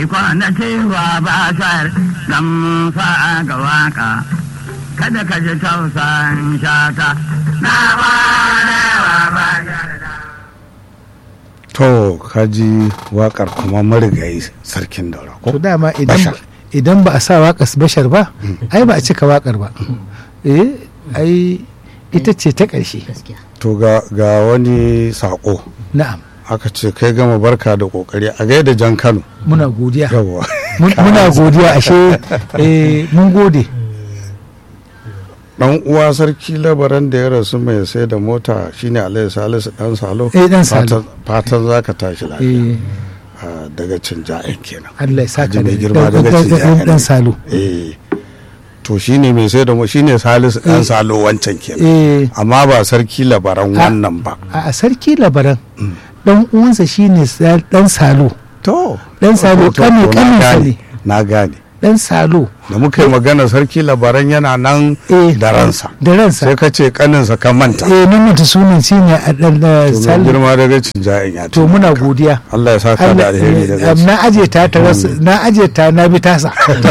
kwana cewa ba shar dan fa ga waka kada ka ji tausan shata na ba wa ba to kaji wakar kuma marigayi sarkin daura ko to dama idan Bashar. idan ba a sa waƙar bashar ba ai ba a cika waƙar ba eh ai ita ce ta ƙarshe gaskiya to ga ga wani sako na'am aka ce kai gama barka da kokari a gaida jan kano muna godiya yawwa Mun- muna godiya ashe eh, mun gode dan uwa sarki labaran da ya rasu mai sai da mota shine alayhi salisu dan salo Eh, dan Salo. Fatan- fatan zaka tashi lafiya eh Ah, daga cin ja'in kenan Allah ya saka Haji mai da- girma da- daga da- cin da- ja'in dan salo eh to shine mai sai da mo shine salisu dan salo wancan kenan eh amma ba sarki labaran wannan ba a a sarki labaran dan uwansa shine sa- dan salo to Dan Salo, to- to- kani- to na kaninsa gane, ne. na gane dan salo da muka yi magana sarki labaran yana nan eh da ransa da ransa sai ka ce kaninsa ka manta eh nan mutu sunan shine a dan da to mai salo girma daga cin ja'in ya to muna godiya Allah ya saka da Allah- alheri eh, daga na aje ta ta rasa na aje ta na bi tasa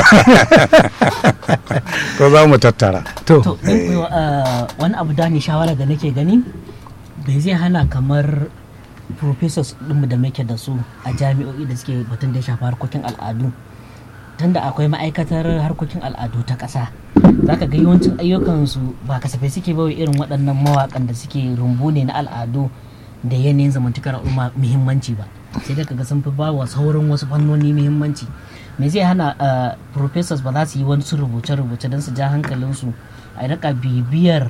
ko za mu tattara to to in kuwa, ah, wani abu da ne shawara da nake gani bai zai hana kamar professors ɗinmu da muke da su a jami'o'i da suke batun da ya shafi harkokin al'adu tunda akwai ma'aikatar harkokin al'adu ta ƙasa za ka ga yawancin ayyukansu ba kasafai suke bawa irin waɗannan mawaƙan da suke rumbu ne na al'adu da yanayin zamantakar al'umma muhimmanci ba sai dai kaga sun fi ba wa sauran wasu fannoni muhimmanci me zai hana ah, professors ba za su yi wani rubuce-rubuce don su ja hankalinsu a rika bibiyar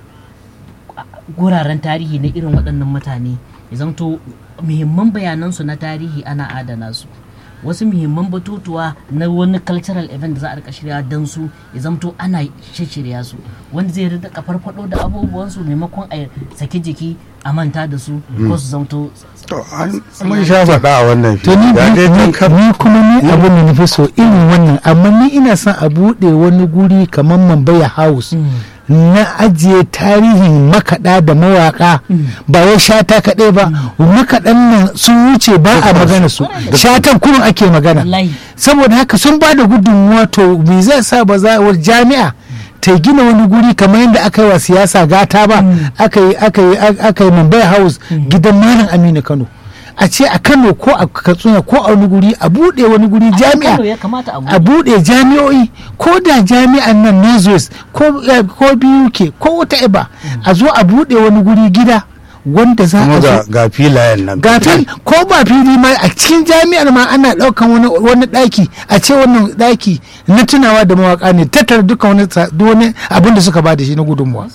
guraren tarihi na irin waɗannan mutane ya zamto muhimman bayanansu na tarihi ana adana su wasu muhimman batutuwa na wani cultural event da za a rika shirya don su ya zamto ana shirya su wanda zai rika farfado da abubuwansu maimakon a saki jiki a manta da su ko su zamto to an mun sha faɗa a wannan to ni fili ya dai ni- tun kan ni kuma ni abin da nufi so irin wannan amma ni ina son a buɗe wani guri kamar Mambaya House na ajiye tarihin makaɗa da mawaƙa ba wai shata kaɗai ba makaɗan nan sun wuce ba a magana su shatan kurun ake magana Wallahi. saboda haka sun ba da gudunmuwa to me zai sa ba za wa jami'a ta gina wani guri kamar yadda aka yi wa siyasa gata ba aka yi aka yi aka yi Mumbai House gidan Malam Aminu Kano a ce a Kano ko a Katsina ko a wani guri a buɗe wani guri jami'a Kano ya kamata a a buɗe. buɗe jami'o'i ko da jami'an nan Nazareth ko eh, ko BUK ko wata iba a zo a buɗe wani guri gida wanda za kuma a ga zo ga filayen nan ga fil ko ba fili ma a cikin jami'ar ma ana ɗaukan wani wani ɗaki a ce wannan ɗaki na tunawa da mawaka ne tattara duka wani sa- duk wani abin da suka ba da shi na gudunmuwa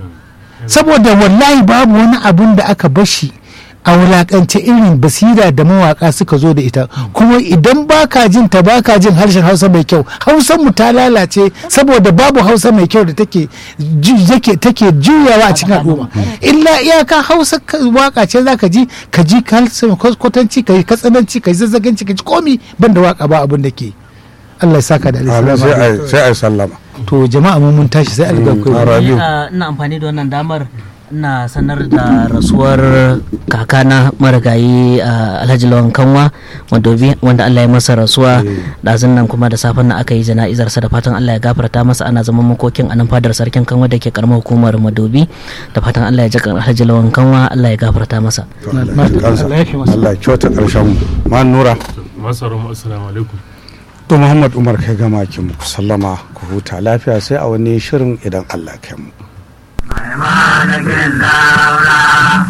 saboda wallahi babu wani abin da aka bashi a wulakance irin basira da mawaka suka zo da ita kuma idan baka jin ta baka jin harshen hausa mai kyau hausar mu ta lalace saboda babu hausa mai kyau da take ju- yake take juyawa a cikin al'umma illa iyaka hausa ka- waka ce zaka ji ka ji kalsin kwatanci ka yi katsananci ka yi zazzaganci ka ji komi banda waka ba abin da ke Allah ya saka da Amin, alaihi sai a sai a sallama to jama'a mun mun tashi sai alga Mm, kai ara- Ni, Rabiu. ah, ina amfani da wannan damar ina sanar da rasuwar kakana marigayi ah, alhaji lawan kanwa madobi wanda allah ya masa rasuwa ɗazun nan kuma da safen nan aka yi jana'izarsa da fatan allah ya gafarta masa ana zaman makokin a nan fadar sarkin kanwa da ke karamar hukumar madobi da fatan allah ya ji kan alhaji lawan kanwa allah ya gafarta masa kansa Allah ya fi masa. Allah ya kyauta karshen mu ma nura masu haramu assalamu alaikum to Muhammad Umar kai gama ki muku sallama ku huta lafiya sai a wani shirin idan Allah ya kai mu malakin daura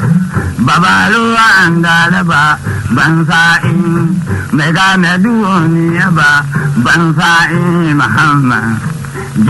babaruwan galaba ban sa'in mai gane duniya ba ban sa'in muhammad